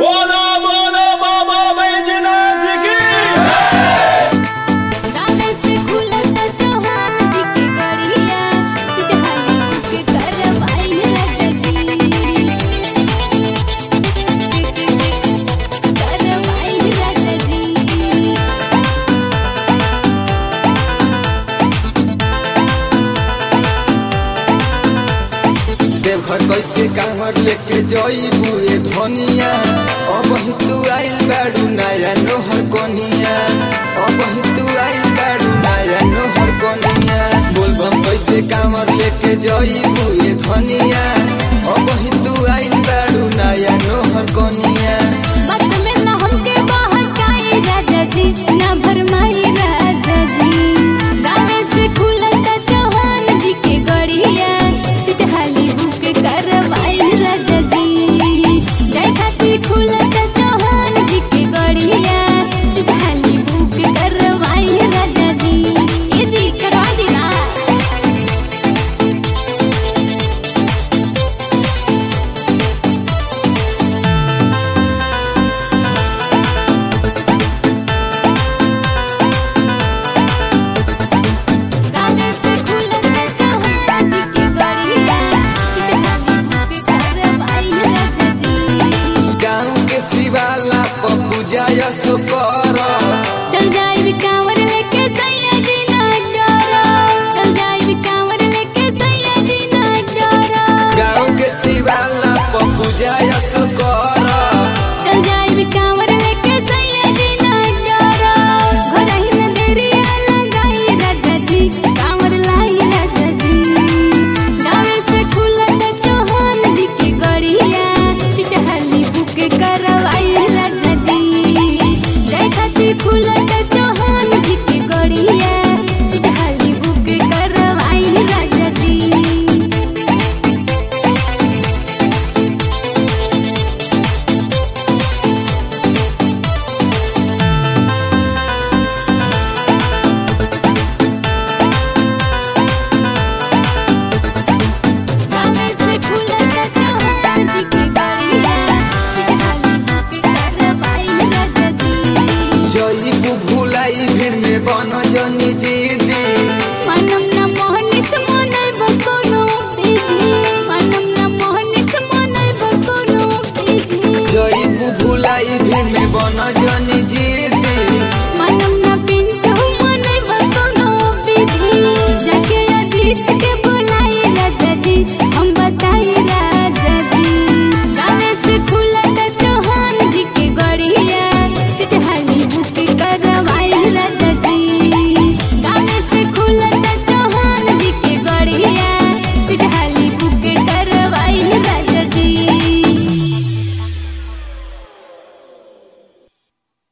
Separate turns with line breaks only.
बोलो बोलो बाबा बैजनाथ की
गाने से खुलता चौहान जी के गड़िया सिटहाली बुक करवाई रजती करवाई रजती
देवघर कैसे कांवर लेके जईबू ए धनिया अब ही तू आइल बाड़ू नया नोहर कनिया अब ही तू आइल बाड़ू नया नोहर कनिया बोलबम कैसे कांवर लेके जईबू ए धनिया अब ही तू आइल बाड़ू नया नोहर कनिया
बात में न हमके बहकाई राजा जी न भरमाई राजा जी गाने से खुलता चौहान जी के गड़िया सिटहाली बुक करवाई राजा जी जय खातिर खुलता चौहान जी के गड़िया सिटहाली बुक करवाई राजा जी ये जी करवा देना गाने से खुलता चौहान जी के गड़िया सिटहाली बुक करवाई राजा जी
गाँव के शिवाला पप्पू जाय सो कर
चल जाई भी कांवर लेके सैया जी ना डरो चल जाई भी कांवर लेके सैया जी ना डरो
गाँव के शिवाला पप्पू जाय सो कर
चल जाई भी कांवर लेके सैया जी ना डरो घरही में देरिया लगाई राजा जी कांवर लाई राजा जी गावे से खुलत चौहान जी के गड़िया सिटहली बुक करवाई राजा जी जय खातिर खुलत चौहान जी के गड़िया सिटहली बुक करवाई राजा जी गाने से खुलता चौहान जी के गड़िया सिटहली बुक करवाई राजा जी
जईबू भुलाई भीड़ में बन जनी जीदी
मनम न मोहनी से मनई बकोनो पीधी मनम न मोहनी से मनई बकोनो पीधी
जईबू भुलाई भीड़ में बन जनी जीदी